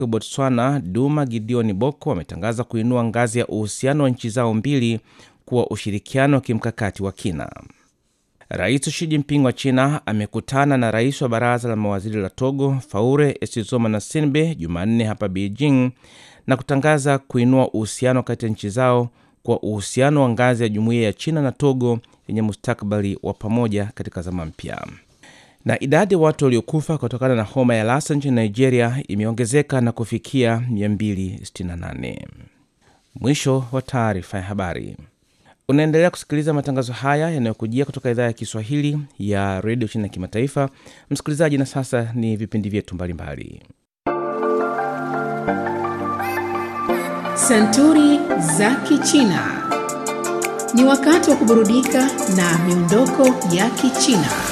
Botswana Duma Gideon Boko wametangaza kuinua ngazi ya uhusiano wa nchi zao mbili kuwa ushirikiano wa kimkakati wa kina. Rais Xi Jinping wa China amekutana na rais wa baraza la mawaziri la Togo Faure Essozomana-Sinbe Jumanne hapa Beijing na kutangaza kuinua uhusiano kati ya nchi zao kwa uhusiano wa ngazi ya jumuiya ya China na Togo yenye mustakabali wa pamoja katika zama mpya. Na idadi ya watu waliokufa kutokana na homa ya Lassa nchini Nigeria imeongezeka na kufikia 268. Mwisho wa taarifa ya habari. Unaendelea kusikiliza matangazo haya yanayokujia kutoka idhaa ya Kiswahili ya redio China ya kimataifa. Msikilizaji, na sasa ni vipindi vyetu mbalimbali. Santuri za Kichina. Ni wakati wa kuburudika na miondoko ya Kichina.